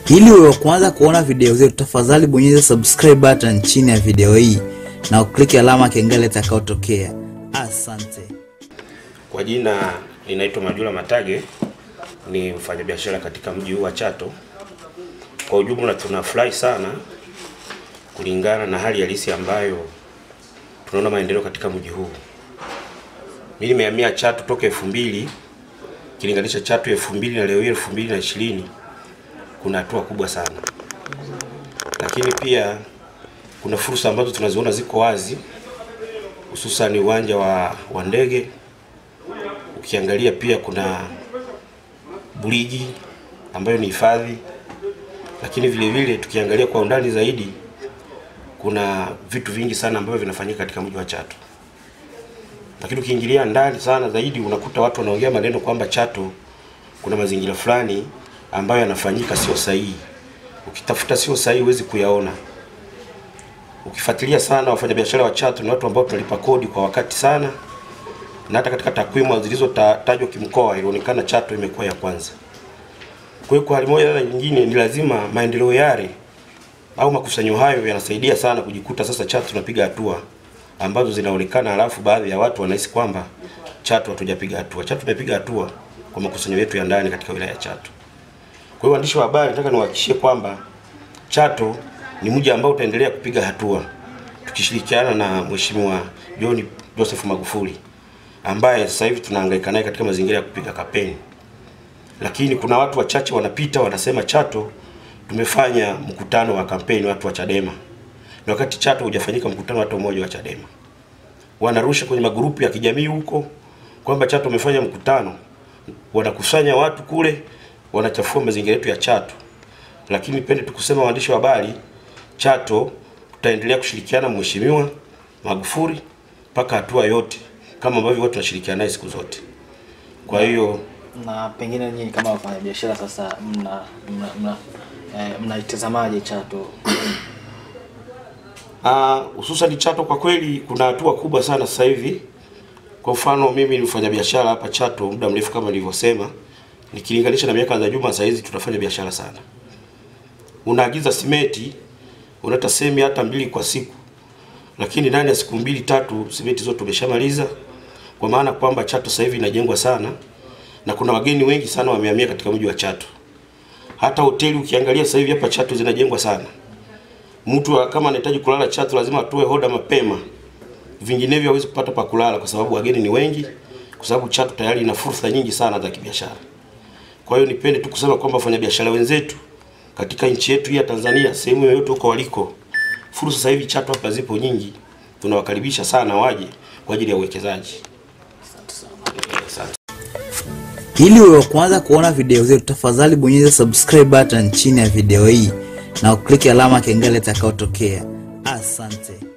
Ili uwe wa kwanza kuona video zetu, tafadhali bonyeza subscribe button chini ya video hii na ukliki alama kengele itakayotokea. Asante. Kwa jina ninaitwa Majula Matage, ni mfanyabiashara katika mji huu wa Chato. Kwa ujumla tunafurahi sana kulingana na hali halisi ambayo tunaona maendeleo katika mji huu. Mimi nimehamia Chato toka elfu mbili kilinganisha Chato elfu mbili na leo hii elfu mbili na ishirini kuna hatua kubwa sana, lakini pia kuna fursa ambazo tunaziona ziko wazi, hususan uwanja wa, wa ndege ukiangalia pia kuna buriji ambayo ni hifadhi, lakini vile vile tukiangalia kwa undani zaidi kuna vitu vingi sana ambavyo vinafanyika katika mji wa Chato. Lakini ukiingilia ndani sana zaidi unakuta watu wanaongea maneno kwamba Chato kuna mazingira fulani ambayo yanafanyika sio sahihi. Ukitafuta sio sahihi huwezi kuyaona. Ukifuatilia sana wafanyabiashara wa Chato ni watu ambao tunalipa kodi kwa wakati sana na hata katika takwimu zilizotajwa kimkoa ilionekana Chato imekuwa ya kwanza. Kwa hiyo kwa hali moja na nyingine, ni lazima maendeleo yale au makusanyo hayo yanasaidia sana kujikuta sasa Chato tunapiga hatua ambazo zinaonekana, halafu baadhi ya watu wanahisi kwamba Chato hatujapiga hatua. Chato tumepiga hatua kwa makusanyo yetu ya ndani katika wilaya ya Chato. Kwa hiyo waandishi wa habari, nataka niwahakikishie kwamba Chato ni mji ambao utaendelea kupiga hatua tukishirikiana na Mheshimiwa John Joseph Magufuli ambaye sasa hivi tunahangaika naye katika mazingira ya kupiga kampeni. Lakini kuna watu wachache wanapita wanasema Chato tumefanya mkutano wa kampeni watu wa Chadema, na wakati Chato hujafanyika mkutano hata mmoja wa Chadema. Wanarusha kwenye magrupu ya kijamii huko kwamba Chato umefanya mkutano, wanakusanya watu kule, wanachafua mazingira yetu ya Chato. Lakini pende tukusema, waandishi wa habari, Chato tutaendelea kushirikiana na Mheshimiwa Magufuli mpaka hatua yote kama ambavyo watu tunashirikiana naye siku zote. Kwa hiyo na pengine nyinyi kama wafanyabiashara sasa mna mna mna eh, mnaitazamaje Chato? ah, hususan Chato kwa kweli kuna hatua kubwa sana sasa hivi. Kwa mfano mimi ni mfanyabiashara hapa Chato muda mrefu kama nilivyosema, nikilinganisha na miaka za nyuma, sasa hizi tunafanya biashara sana. Unaagiza simeti unaleta semi hata mbili kwa siku, lakini ndani ya siku mbili tatu simenti zote umeshamaliza, kwa maana kwamba Chato sasa hivi inajengwa sana na kuna wageni wengi sana wamehamia katika mji wa Chato. Hata hoteli ukiangalia sasa hivi hapa Chato zinajengwa sana. Mtu wa- kama anahitaji kulala Chato lazima atoe hoda mapema, vinginevyo hawezi kupata pa kulala kwa sababu wageni ni wengi, kwa sababu Chato tayari ina fursa nyingi sana za kibiashara. Kwa hiyo nipende tu kusema kwamba wafanyabiashara wenzetu katika nchi yetu hii ya Tanzania, sehemu yoyote huko waliko, fursa sasa hivi Chato hapa zipo nyingi, tunawakaribisha sana waje kwa ajili ya uwekezaji. Asante. Ili uwe wa kwanza kuona video zetu, tafadhali bonyeza subscribe button chini ya video hii na ukliki alama kengele itakayotokea. Asante.